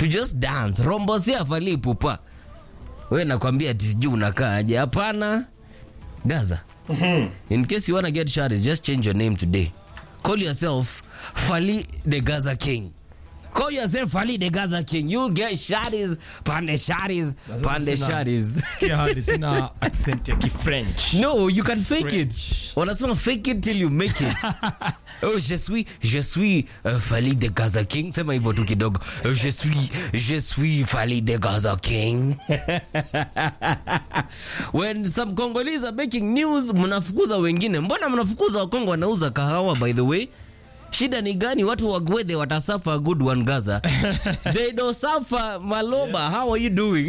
to just dance rombosia fali pupa we nakwambia ati sijui unakaaje hapana gaza in case you wanna get shot just change your name today call yourself fali the gaza king call yourself fali the gaza king you'll get shotties pande shotties pande sina- shotties Sikia hadi sina accent ya kifrench no you can fake it French. wanasema fake it till you make it oh je suis je suis uh, fali de gaza king sema hivyo tu kidogo Oh, je suis je suis fali de gaza king when some congolese are making news mnafukuza wengine mbona mnafukuza wakongo wanauza kahawa by the way shida ni gani watu wagwedhe watasafa a good one gaza they don't suffer maloba how are you doing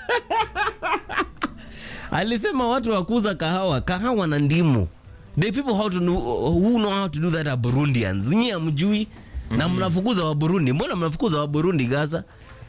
alisema watu wakuza kahawa kahawa na ndimu the people how to know, who know how to do that are burundians nyie amjui na mnafukuza wa burundi mbona mnafukuza wa burundi gaza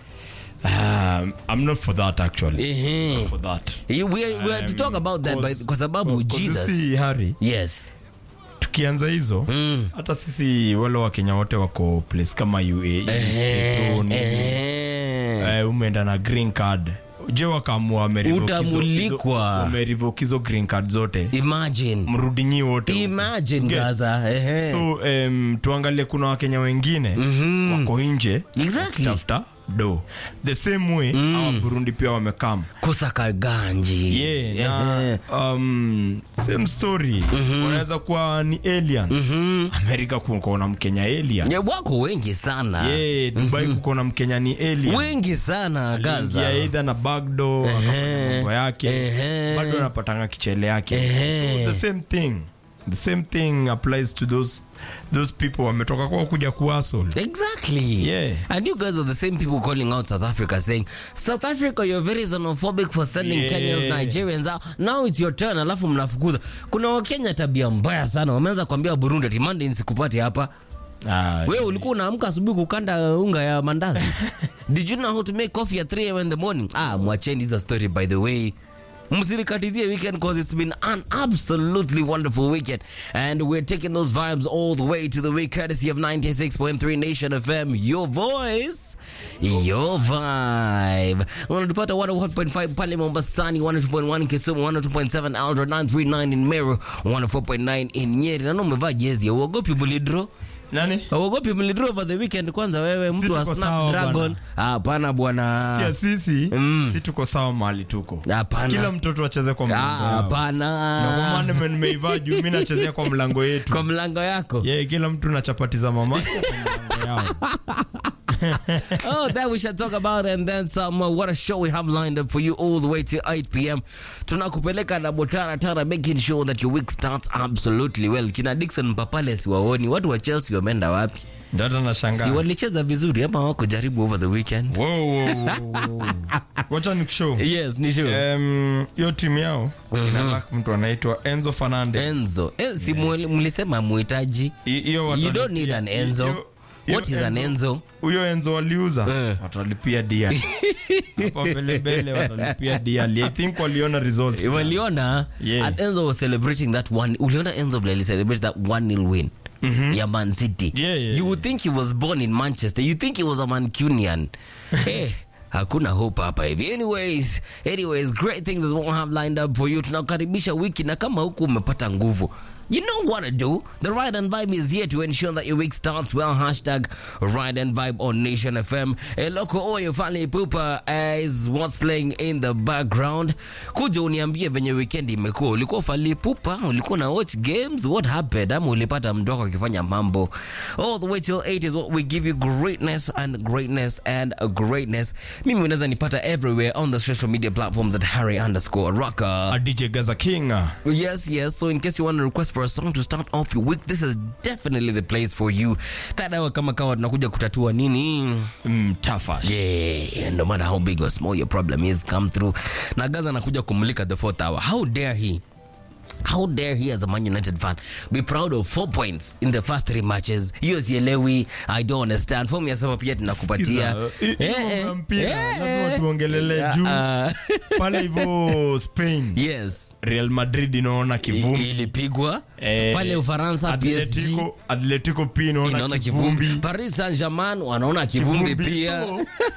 Um, I'm not for that actually. Ehe. Not for that. You- we, we are to talk about that by, Cause- kwa sababu cause jesus sisi, Harry, yes tukianza hizo hata sisi wale wakenya wote wako place kama UAE, State One, Ehe. eh, umeenda na green card je wakaamua wamerevoke hizo- Utamulikwa. hizo- wamerevoke hizo green card zote imagine mrudi nyi wote imagine Get. gaza Ehe. so um, tuangalie kuna wakenya wengine wako nje Exactly. tafuta do the same way hawa burundi pia wamekam kusaka ganji yeah, Ehe. na um, same story wanaweza kuwa ni aliens amerika kukaona mkenya alien Yeah, wako wengi sana yeah, dubai kukaona mkenya ni alien wengi sana gaza Aliingia either na bagdo akafanya mambo yake Ehe. bado anapatanga kichele yake Ehe. so the same thing the same thing applies to those those people wametoka kwa kuja kuasol Exactly. Yeah. And you guys are the same people calling out South Africa saying, South Africa, you're very xenophobic for sending Yeah. Kenyans, Nigerians out. Now it's your turn, alafu mnafukuza. Kuna Wakenya tabia mbaya sana. Wameanza kuambia Burundi ati Monday nisikupate hapa. ah, Wewe ulikuwa unaamka asubuhi kukanda unga ya mandazi. Did you know how to make coffee at 3 am in the morning? Ah, mwacheni hizo story by the way. Msilikatizie weekend cause it's been an absolutely wonderful weekend and we're taking those vibes all the way to the week courtesy of 96.3 Nation FM your voice your vibe unatupata 101.5 pale Mombasani 102.1 Kisumu 102.7 Eldoret 939 in Meru 104.9 in Nyeri na umevaa jezi ya uogopi bulidro nani Uogopi mlidro over the weekend kwanza wewe mtu wa tuko sawa Snapdragon. Hapana bwana. Sikia sisi si tuko sawa mahali tuko Hapana. kila mtoto acheze kwa Ah, mlango yao. na kwa Hapana. maana nime- nimeivaa juu mi nachezea kwa mlango yetu Kwa mlango yako. yeah, kila mtu na chapati za mama kwa mlango yao oh, that we shall talk about and then some. Uh, what a show we have lined up for you all the way to 8 p.m. Tunakupeleka na Botara Tara, making sure that your week starts absolutely well. Kina Dickson Papale siwaoni, watu wa Chelsea wameenda wapi? dada na Si shangaa walicheza vizuri ama hawakujaribu over the weekend? Wow, wow, wow, wow. wacha nikushow Yes, ni sure. Em, hiyo timu yao inalak mtu anaitwa enzo fernandez Enzo, eh, si muli- mlisema muhitaji. I- hiyo You watalipia- don't need an Enzo. hiyo- hiyo What is an Enzo? huyo enzo waliuza Eh. watalipia diali hapa mbelembele watalipia diali i think waliona results waliona Yeah. and enzo was celebrating that one uliona enzo vile celebrate that one nil win ya man city Yeah, yeah, you would think he was born in manchester you think he was a mancunian hey, hakuna hope hapa hivi anyways anyways great things is what we have lined up for you tunakaribisha wiki na kama huku umepata nguvu You know what to do. The Ride and Vibe is here to ensure that your week starts well. Hashtag Ride and Vibe on Nation FM. A local oil Fali Pupa is what's playing in the background. Kuja uniambie venye weekend imekuwa. Ulikuwa Fali Pupa? Ulikuwa na watch games? What happened? Ama ulipata mdoko akifanya mambo? All the way till 8 is what we give you greatness and greatness and greatness. Mimi unaweza nipata everywhere on the social media platforms at Harry underscore rocker. a dj gaza king Yes, yes. So in case you want to request for a song to start off your week, this is definitely the place for you. That hour kama kawa tunakuja kutatua nini? mm, tafash Yeah, no matter how big or small your problem is, come through. Na Gaza anakuja kumulika the fourth hour. How dare he? How dare he as a Man United fan be proud of four points in the first three matches? Hiyo sielewi. I don't understand. Fomu ya saba pia tunakupatia. Sikiza, hi- hiyo mambo ya mpira, lazima tuongelele juu Ah, pale hivyo spain yes. real madrid inaona kivumbi Ilipigwa Eh, pale Ufaransa PSG. Atletico, Atletico pia inaona inaona kivumbi kivumbi. Paris Saint-Germain wanaona kivumbi, Kivumbi. pia. So,